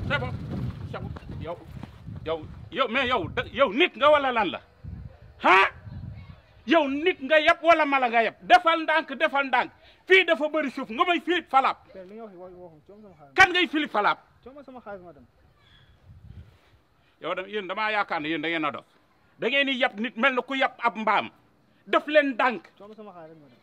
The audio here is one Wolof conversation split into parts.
c'est bon c'est bon yow yow yow mais yow da yow nit nga wala lan la ah yow nit nga yab wala mala nga yab defal ndànk defal ndànk fii dafa bëri suuf nga may filip falaab père li nga wax wax waxum coom sama xaalis kan ngay filip falaab coom sama xaalis ma dem yow da yéen damaa yaakaar ne yéen da ngeen a dof da ngeen di yab nit mel na ku yab ab mbaam def leen ndànk coom sama xaalis ma dem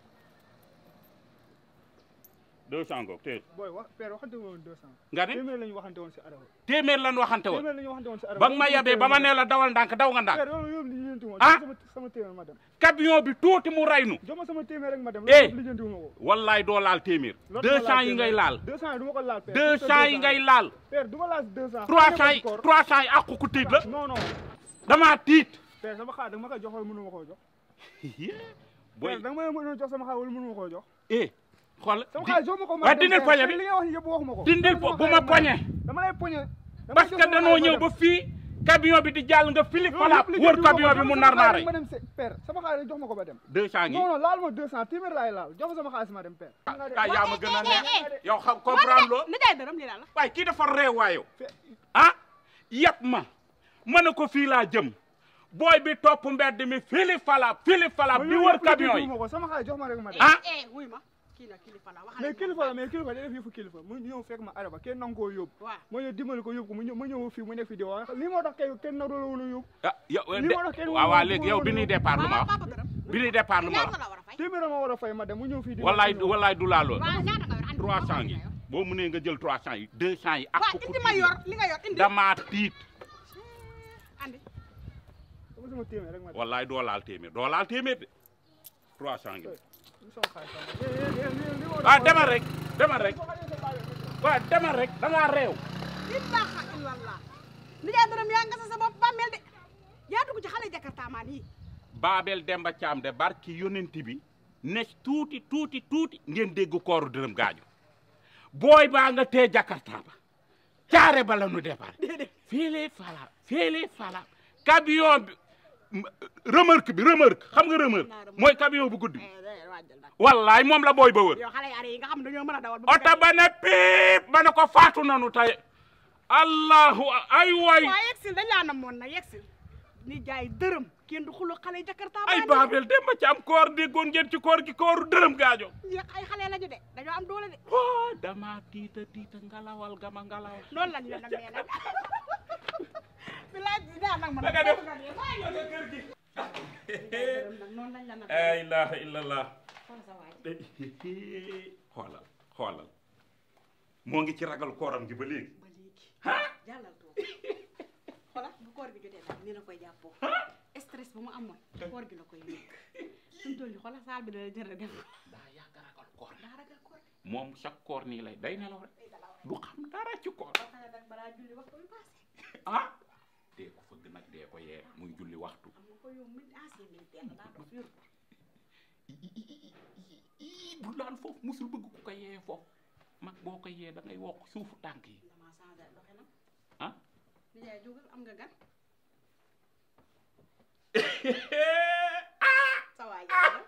deux cent ngoog téye booy wax père waxante woon deux cent nga ne téeméer la ñu waxante woon si arawa téeméer lan waxante woon téeméer la ñu waxante woon si arawa ba nga ma yabee ba ma nee la dawal ndànk daw nga ndànk père loolu yóbbu lijjanti wu ma Ah? sama sama téeméer ma dem camion bi tuuti mu raynu jox ma sama téeméer rek ma dem Eh. loolu lijjanti wu ma ko wallaay doo laal téeméer Loolu deux ma cent yi téeméer. ngay laal deux cent yi du ma ko laal père deux Surtout cent yi ngay laal père du ma laal deux cent trois cent yi trois cent yi àqu ku tiit la non non damaa tiit père sama xaalis da nga ma koy jox wala mënu ma koo jox booy père da nga ma mën a jox sama xaalis wala mënu ma koo jox eh xool sama di- xaalis jox ma ko ma waaye dem, dindil père. poñe Père, bi li nga wax ni yëpp waxuma ko dindil Jox po sama bu ma xaalis poñe dama lay poñe dama parce jox que sama danoo xaalis ma ñëw dem. ba fii camion bi di jàll nga filip Loolu falaab yëpp li wër jënd wu ma camion ko. bi mu Sama nar xaalis naare ma dem se- père sama xaalis jox ma ko ba dem deux cent ngi non non laal ma deux cent téeméer laay laal jox ma sama xaalis ma dem père kay yaa ma gën a eh, eh, neex yow xam comprendre loo nijaay dërëm lii la la waaye kii dafa réew waayo ah yëpp ma ma ne ko fii laa jëm booy bi topp mbedd mi filip falaab filip falaab di wër camion yi ma ko sama xaalis jox ma rek ma dem ah eh wuy ma kii nag kilifa la waxal mais kilifa la mais kilifa day def yëfu kilifa mu ñëw fekk ma araba kenn nangu koo yóbbu waaw ma ñëw dimbali ko yóbbu ko mu ñëw ma ñëw fii mu nekk fii di wax lii moo tax kay kenn naru la woon a yóbbu ah yow Li de ma la kenn waaw waaw waxul léegi yow bi ñuy départ lu ma waaw wax papa dërëm bi ñuy départ lu ma ñaata wax la war a fay téeméer la ma war a fay ma dem mu ñëw fii di wallaay wallaay du laa lool waaw ñaata nga yor andi trois ma cent li yi nga yor. boo mënee nga jël trois cent yi deux cent yi ak waaw ku indi ma yor li nga yor indi damaa tiit andi dama sama téeméer rek ma dem wallaay doo laal téeméer doo laal téeméer de trois cent ngi lu sama xaalis sama eh, eh, eh, li- li ma war a waaw fay- demal rek demal rek waaw demal rek da ngaa réew ilaha illallah nijaay dërëm yaa nga sa sa bopp bàmmeel de yaa dugg ci xale jakarta maan yi Babel Demba Thiam de barki yonent bi ne tuuti tuuti tuuti ngeen dégg kooru dërëm gaaju booy baa nga tee Jakarta ba caare ba la nu départ fii fala fii fala camion bi m- remorque bi remorque xam nga remorque mooy camion bu guddi bi waajal nag wallaay moom la booy ba wër yow xale yaare yi nga xam dañoo mën a dawal ba oto ba ne piip ba ne ko faatu nanu tey allahu ay way waaw yegsil dañ laa namoon na yegsil ni jaay dërëm kenn du xulu xale jakarta ay maan Babel Demba Thiam koor déggoon ngeen ci koor gi kooru dërëm gaajo yi ay xale lañu de dañoo am doole de oh dama tiita tiita ngalawal gama ngalawal loolu lañ la nag nee nag bilaay daa nag ma Da nga def. dërëm nag noonu lañ la nag la ilaha illallah xool sa waay xoolal xoolal moo ngi ci ragal kooram gi ba léegi ba léegi jàllal toog xoolal bu koor gi jotee daal ni la koy jàppoo stress ba mu amoon koor gi la koy nekk suñu toll nii xoolal saal bi dana jër def daa yàgg ragal koor daa ragal koor moom chaque koor nii lay day nelaw rek du xam dara ci koor ba pare nag balaa julli waxtu bi passé ah dee ko fëgg nag dee ko yee muy julli waxtu xam nga ko yow mi ancien militaire la daa dof yor ko ii bu laal foofu musul bëgg ku ko yee foofu mag boo ko yee da ngay wokk suufu tànk yi damaa changé doxinam ah ni jaay jógal am nga gan sa waay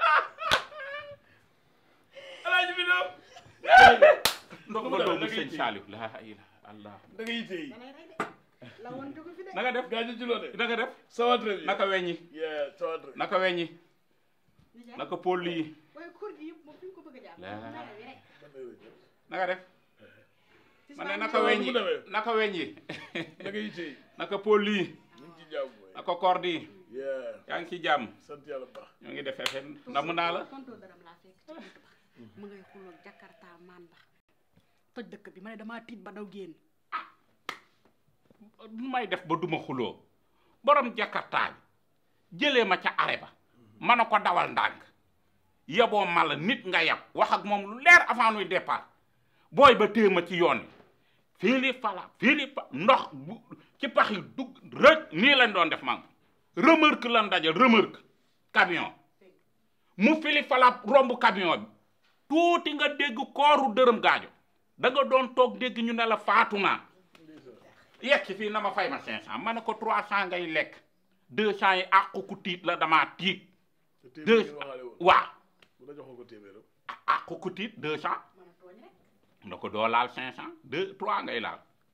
alaaji bi doom ndox nga doomu sëñ Saliou laa ilaha allah da ngay tey danay rey de la woon jógu fi de na nga def gaa ci loo de na nga def ça va très bien naka weññi yeah ça va très bien naka weññi ni jaay naka pôl yi waaye koor gi yëpp moom fi ñu ko bëgg a jàpp La- nara wi rek naka def ci ma ne saa naka Waaw, weññi bu demee. naka weññi da ngay tey naka pôl yi ñu ngi ci jàmm mooy naka koor yi yeah yaa ngi ci jàmm sant yàlla bu baax ñoo ngi defee fen ndamu naa la tonto dërëm laa fekk ci bunt ba mu ngay xuloog jakarta maan ba toj dëkk bi ma ne damaa tiit ba daw génn nu may def ba duma xuloo borom jakartaa bi jëlee ma ca are ba ma ne ko dawal ndànk yeboo ma la nit nga yab wax ak moom lu leer avant nuy départ booy ba téye ma ci yoon wi fii li fala fii li fa ndox bu ci pax yi dugg rëj nii lañ doon def man remorque lan dajal remorque camion mu fili fala romb camion bi tuuti nga dégg kooru dërëm gaajo da nga doon toog dégg ñu ne la faatu naa yegg ci fii na ma fay ma 500 ma ne ko 300 ngay lekk 200 yi àqu ku tiit la damaa tiit. te deux téeméer ngeen waxaale woon waaw bu la joxoon ko téeméeram àqu ku tiit 200 mën a tooñ rek na ko doo laal 500 2 3 ngay laal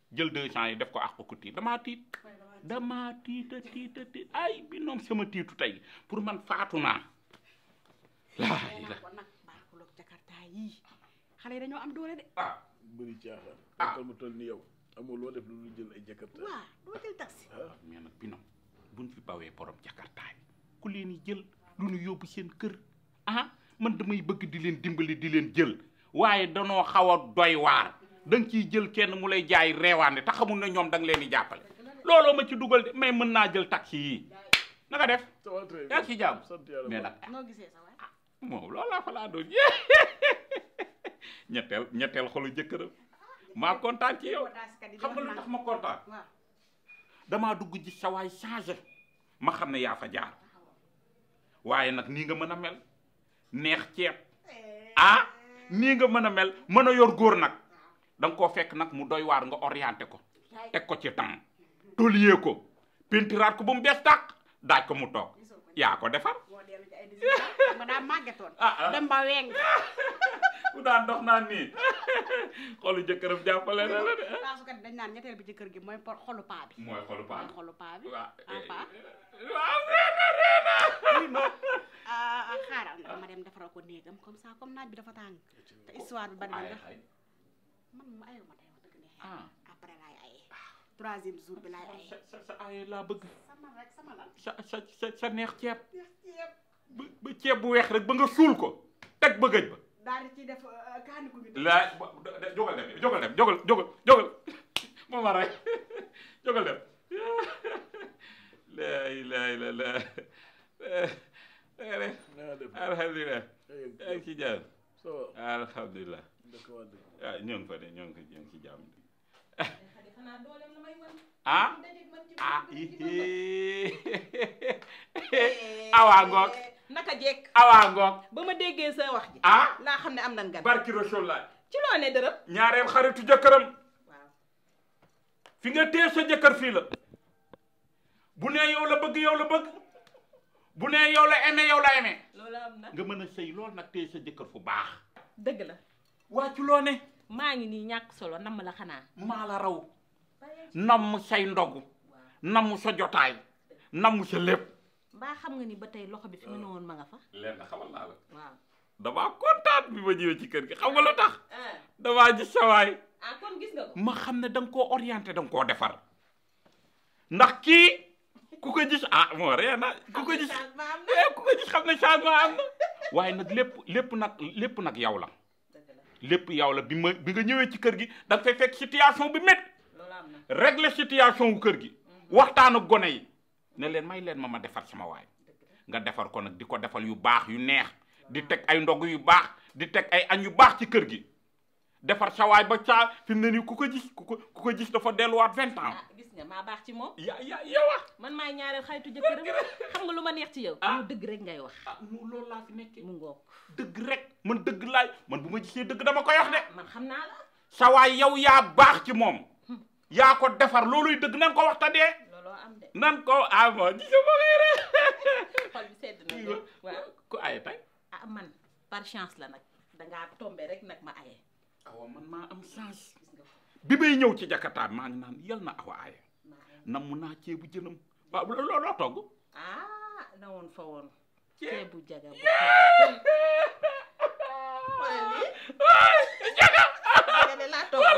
jël deux cent yi def ko àq ko tiit damaa tiit damaa tiita tiita tiit ay bi noom sama tiitu tey pour man faatu naa laa nee naa ko nag barakuloog jakarta yii xale yi dañoo am doole de ah bëri caaxaan. Ah. ah mu toll ni yow amul loo def lu dul jël ay jakarta. waa doo jël taxi mais nag bi noom buñ fi bawee borom jakartaay ku leen di jël lu ñu yóbbu seen kër ah man damay bëgg di leen dimbali di leen jël waaye danoo xaw a doy waar da nga ciy jël kenn mu lay jaay reewaande te xamul ne ñoom da nga leen di jàppale looloo ma ci dugal de mais mën naa jël taxi yii na nga def ça va très yaa ngi ci jàmm sant yàlla mais bu nag noo gisee sa waay moom loolu laa fa laa doon ñetteel ñetteel xolu jëkkëram maa kontaan ci yow xam nga lu tax ma kontaan waaw damaa dugg ji sa waay changé ma xam ne yaa fa jaar waaye nag nii nga mën a mel neex ceeb ah nii nga mën a mel mën a yor góor nag da nga koo fekk nag mu doy waar nga orienté ko teg ko ci temps toliyee ko pentiraat ko ba mu bees tàq daaj ko mu toog yaa ko defar moo dellu ci ay décision ma daa màggetoon ah ah dem ba weng ku daan dox naan nii xolu jëkkëram jàppale na la de taasukat dañ naan ñetteel bi ci kër gi mooy por xolu paa bi mooy xolu paa mooy xolu paa bi waaw ah paa waaw reena reena oui ma ah ah xaaral nga ma dem defaral ko néegam comme ça comme naaj bi dafa tàng te histoire bi bari na ay ndax ay man ma ayoo ma tey wax dëgg neex ah après laay aye troisième jour bi laay aye sa sa sa ay laa bëgg sama rek sama lan sa sa sa sa neex ceeb ba ba ceeb bu weex rek ba nga suul ko teg bëggëj ba daal di ciy def kaani ko bi laa jógal dem jógal dem jógal jógal jógal ma ma rek jógal dem laa ilaaha illallaah na nga def alhamdulilah ay yaa ngi ci jàmm ça va alhamdulilah dëkk waa dëkk ah ñoo ngi fa de ñoo ngi ñoo ngi ci jàmm xanaa dooleem la may wan. ah dajeeg man ci ah biir ci ihee awaa ngoog naka jekk awaa ngoog ba ma déggee sa wax ji. ah laa xam ne am nan gan. barki Rasulullah ci loo ne dërëm. ñaareel xaritu jëkkëram waaw fi nga téye sa jëkkër fii la bu nee yow la bëgg yow la bëgg bu nee yow la aimé yow la aimé loolu am na. nga mën a sëy lool nag téye sa jëkkër fu baax dëgg la. waa ci loo ne maa ngi nii ñàkk solo namm la xanaa. maa la raw namm say ndogu namm sa jotaay namm sa lépp mbaa xam nga ni ba tey loxo bi fi mu ne woon ma nga fa. leen xamal naa la waaw. damaa kontaan bi ma ñëwee ci kër gi xam nga lu tax damaa gis sawaay ah kon gis nga ko. ma xam ne da nga koo orienté da nga koo defar ndax kii ku ko gis ah moo ree na ku ko gis changement am na. eh ku ko gis xam ne changement am na waaye nag lépp lépp nag lépp nag yow la dëgg la lépp yow la bi ma bi nga ñëwee ci kër gi da nga fay fekk situation bi métti loolu am na. régler situation wu kër gi waxtaan ak gone yi ne leen may leen ma ma defar sama waay nga defar ko nag di ko defal yu baax yu neex di teg ay ndog yu baax di teg ay añ yu baax ci kër gi defar sa waay ba saa fi mu ne nii ku ko gis ku ko ku ko gis dafa delluwaat vingt ans ah gis nga maa baax ci moom. ya ya yow ah man maay ñaareel xaritu jëkkëram xam nga lu ma neex ci yow. Ah. yow dëgg rek ngay wax. ah mu loolu laa fi nekkee mu ngoog. dëgg rek man dëgg laay man bu ma gisee dëgg dama koy wax de man xam naa la. sa waay yow yaa baax ci moom yaa ko defar looluy dëgg nan ko waxta dee looloo am de. nan ko ah mo gisa ma xëy xol bi sedd na de. rek waaw. ku aye tey ah man par chance la nag dangaa tombé rek nag ma aye. awa man maa am chance gis nga ko bi may ñëw ci jakarta maa ngi naan yal na awa aye maa aye. nam naa ceebu jënam waaw loo loo togg ah na woon fa woon. Ceeb. ceebu jaga bu xool. xoolal lii. jaga jaga de laa toog.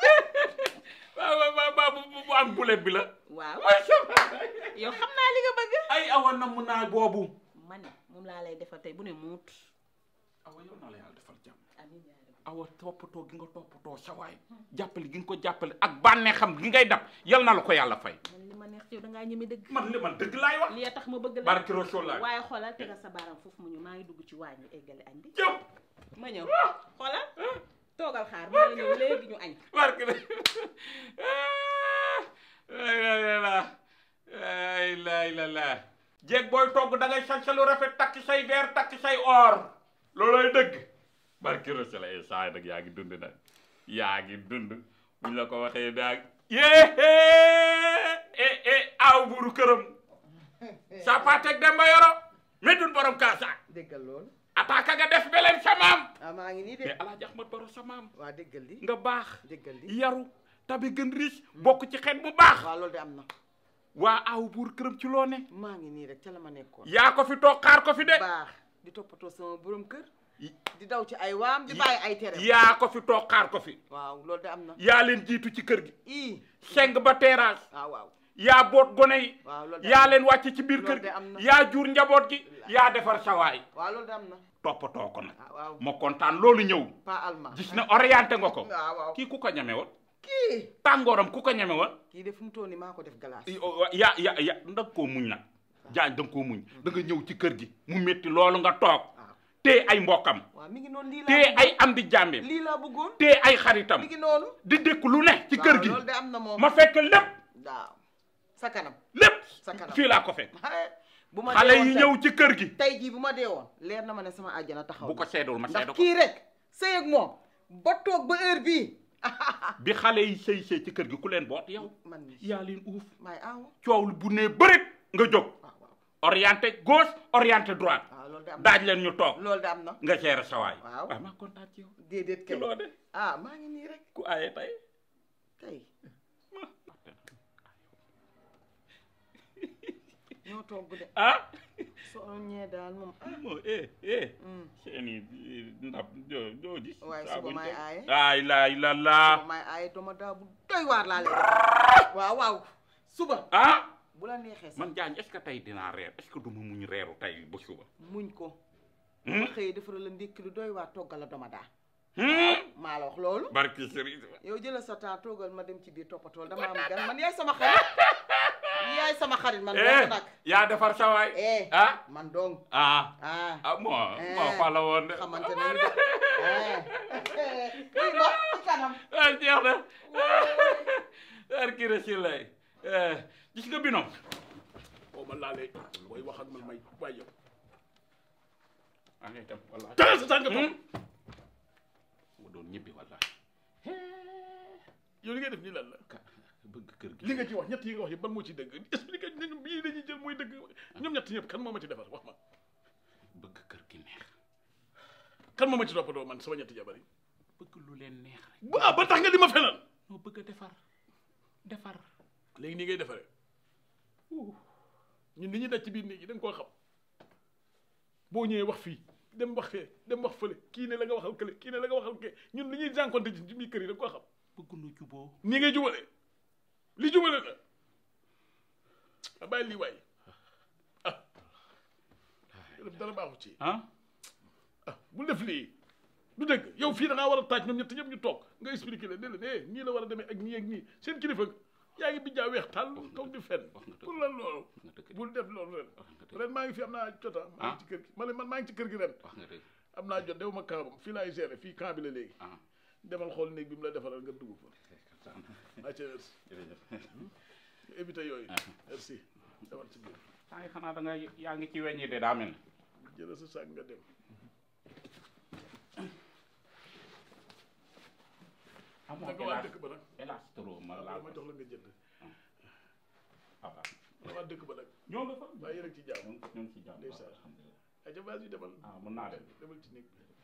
waaw waaw waaw waaw bu bu am bulet bi la waaw. macha allah yow xam naa li nga bëgg. ay awa nam naa boobu ma ne moom laa lay defal tey bu ne muut. awa yow na la yàlla defal jàmm amiin yaa rabbi. awa toppatoo gi nga toppatoo sawaay jàppale gi nga ko jàppale ak bànnee xam gi ngay dab yal na la ko yàlla fay man li ma neex ci yow dangaa ñeme dëgg. man li man dëgg laay wax li tax ma bëgg la. barki Rasulullah waaye xoolal tegal sa baaram foofu mu ñu maa ngi dugg ci waañ wi eggale añ bi. jëw ma ñëw xoolal toogal xaar maa ngi ñëw léegi ñu añ. barki ay la la la jeeg booy togg da ngay sañse lu rafet takk say verre takk say or loolooy dëgg barki Rasulullah ay saa nag yaa ngi dund nag yaa ngi dund buñ la ko waxee daag yée e e aw buuru këram sa patek demba yoro medun borom kaasa déggal loolu attaque nga def beleen sa maam ah maa ngi nii de mais alaaji Ahmad Baro sa maam waa déggal li nga baax déggal li yaru tabe gën riche bokk ci xeet bu baax waaw loolu de am na waa aaw buur këram ci loo ne maa ngi nii rek ca la ma nekkoon yaa ko fi toog xaar ko fi de baax di toppatoo sama borom kër di daw ci ay waam di bàyyi ay tere yaa ko fi toog xaar ko fi waaw loolu de am na yaa leen jiitu ci kër gi ii seng ba terrasse waaw waaw yaa boot gone yi waaw loolu de yaa am na leen wàcc ci biir Loolu kër de am na. gi yaa jur njaboot gi yaa defar sawaay waaw loolu de am na toppatoo ko nag ah waaw ma kontaan loolu ñëw pas allemand gis na orienté nga ko waaw waaw kii ku ko ñeme woon kii tàngooram ku ko ñeme woon kii de fu mu toll nii maa ko def glace ya ya ya da nga koo muñ nag jaañ da nga koo muñ da nga ñëw ci kër gi mu métti loolu nga toog waaw te ay mbokkam waaw mi ngi noonu lii laa te bëggoon. ay am di jàmbeem lii laa bëggoon te ay xaritam mi ngi noonu di dékk lu ne ci kër waaw gi loolu de am na moom ma fekk lépp waaw sa kanam lépp Sa kanam. fii laa ko fekk bu ma xale dee woon yi tey- ñëw ci kër gi tey jii bu ma dee woon leer na ma ne sama àjjana taxaw bu ko seedul ma seedu ndax ko kii rek sëy ak moom ba toog ba heure bii bi xale yi sëy sëy ci kër gi ku leen boot yow man mi yaa leen uuf maay aaw coow lu bu nee bërit nga jóg waaw waaw orienté gauche orienté droite waaw loolu de am na daaj leen ñu toog loolu de am na nga seere sawaay Waaw. waaw maa kontaan ci yow déedéet ci kay loo de ah maa ngi nii rek ku aaye tey tey ñoo togg de ah soo ñee daal moom ah moo eh eh mm. seeni ndab joo joo gis Waaye saa suba buñ maay teg. aaye. ay laay la laa suba maay aaye doma daa bu doy waar laa lay def waaw waaw suba ah bu la neexee sax man jaañ est ce que tey dinaa reer est ce que du ma muñ reeru tey ba suba muñ ko Hmm? ma xëyee defaral la ndékki lu doy waar toggal la doma daa Hmm? maa la wax loolu barki sëriñ yow jëlal sa temps toogal ma dem ci biir toppatool dama am gan man yaay sama xarit yaay sama xarit man eh dong nag yaa defar sawaay eh ah man dong ah ah ah moo Eh. moo fa la woon de xamante nañu de eh wuy ma ci kanam ah jeex na barki rasulilah eh gis nga binom boo ma laalee booy wax ak man may waay yow maa ngay dem wallaahi tegal sa tànk toog mu doon ñibbi wallaahi yow li ngay def nii lan la ka bëgg kër gi li nga ci wax ñett yi nga wax yëpp ban moo ci dëgg expliqué nañu bii dañuy jël mooy dëgg ñoom ñett ñëpp kan moo ma ci defar wax ma bëgg kër gi neex kan moo ma ci toppatoo man sama ñetti jabar yi bëgg lu leen neex rek bu ah ba tax nga di ma fenal noo bëgg a defar defar léegi nii ngay defaree ñun li ñuy daj ci biir néeg yi da nga koo xam boo ñëwee wax fii dem wax fee dem wax fële kii ne la nga waxal kële kii ne la nga waxal kee ñun li ñuy jànkonte ci ci biir kër yi da nga koo xam bëgg nu juboo nii ngay jubale li jubale na a bàyyi lii waay ah def dara baaxu ci ah ah bul def lii du dëgg yow fii da ngaa war a taaj ñoom ñett ñëpp ñu toog nga expliqué leen ne leen eh nii la war a demee ak nii ak nii seen kilifa yaa ngi bijjaa weex tàll toog di fenn wax nga dëgg. pour lan loolu wax nga dëgg bul def loolu ren wax nga dëgg ren maa ngi fi am naa jota maa ngi ci kër gi ma ne man maa ngi ci kër gi ren wax nga dëgg am naa jot dew ma kaabam fii laay gérer fii camp bi la léegi ah demal xool néeg bi mu la defaral nga dugg fa acca merci jërëjëf nga éviter yooyu merci demal ci biir saa ngi xanaa da nga yaa ngi ci weññi de daa mel jëlal sa sac nga dem amoo naka waa dëkk ba nag hélas trop ma waaw laal ma jox la nga jënd papa la waa dëkk ba nag ñoo nga fa waaye yéen a ngi ci jàmm ñoo ngi ñoo ngi ci jàmm Ndeysaan. alhamdulilah acca vas-y demal ah mën naa dem demal ci néeg bi